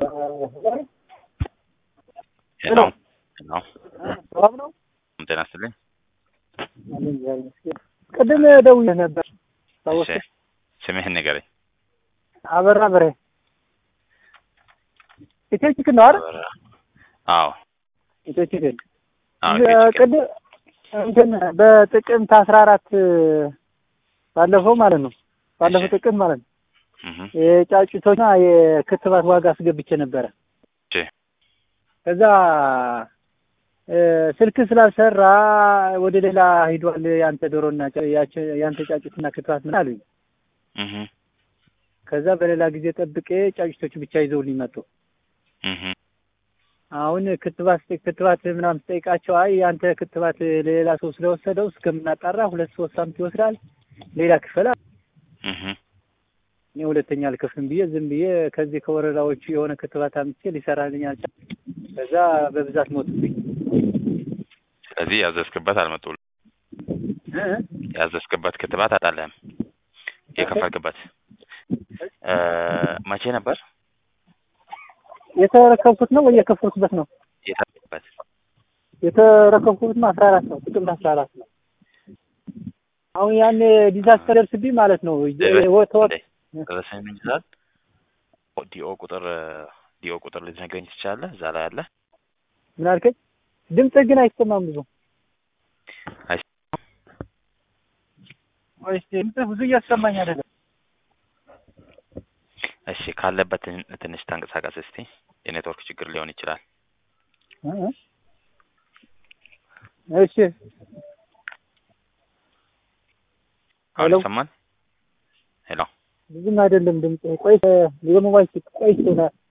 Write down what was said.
ሄሎ ሄሎ ሰላም ነው? ጤና ይስጥልኝ። ቅድም ደውዬ ነበር። እሺ ስምህን ንገረኝ። አበራ በሬ ኢትዮ ቺክን ነው አይደል? አበራ። አዎ ኢትዮ ቺክን አዎ እ- ጌች ቅድም እንትን በጥቅምት አስራ አራት ባለፈው ማለት ነው ባለፈው እሺ። ጥቅምት ማለት ነው እህ የጫጩቶና የክትባት ዋጋ አስገብቼ ነበረ። እሺ ከዛ እ፣ ስልክ ስላልሰራ ወደ ሌላ ሂዷል ያንተ ዶሮና ጫ- ያቸ- ያንተ ጫጩትና ክትባት ምን አሉኝ። እህ ከዛ በሌላ ጊዜ ጠብቄ ጫጩቶቹ ብቻ ይዘውልኝ መጡ። እህ አሁን ክትባት ስጠ- ክትባት ምናምን ስጠይቃቸው አይ ያንተ ክትባት ለሌላ ሰው ስለወሰደው እስከምናጣራ ሁለት ሶስት ሳምንት ይወስዳል፣ ሌላ ክፈል አሉ። እህ እኔ ሁለተኛ አልከፍልም ብዬ ዝም ብዬ ከዚህ ከወረዳዎቹ የሆነ ክትባት አምጥቼ ሊሰራልኝ አልቻለም። ከዛ በብዛት ሞቱብኝ። ስለዚህ ያዘዝክበት አልመጡልም። እ? ያዘዝክበት ክትባት አጣለህም። የከፈልክበት እ መቼ ነበር የተረከብኩት ነው ወይ የከፈልኩበት ነው? የታበት? የተረከብኩት ነው አስራ አራት ነው ጥቅምት አስራ አራት ነው። አሁን ያን ዲዛስተር ደርስብኝ ማለት ነው ወተወት ደረሰኝ ምን ይላል? ዲኦ ቁጥር ዲኦ ቁጥር ልትነግረኝ ትችላለህ? እዛ ላይ አለ። ምን አልከኝ? ድምፅህ ግን አይሰማም ብዙ አይሰማም? ወይስ ድምፅህ ብዙ እያሰማኝ አይደለም። እሺ ካለበት ትን- ትንሽ ተንቀሳቀስ እስቲ። የኔትወርክ ችግር ሊሆን ይችላል። እ? እሺ አሁን ሄሎ? ይሰማል? ሄሎ ብዙም አይደለም ድምፅህ። ቆይ የሞባይል ስልክ ቆይ ይሆናል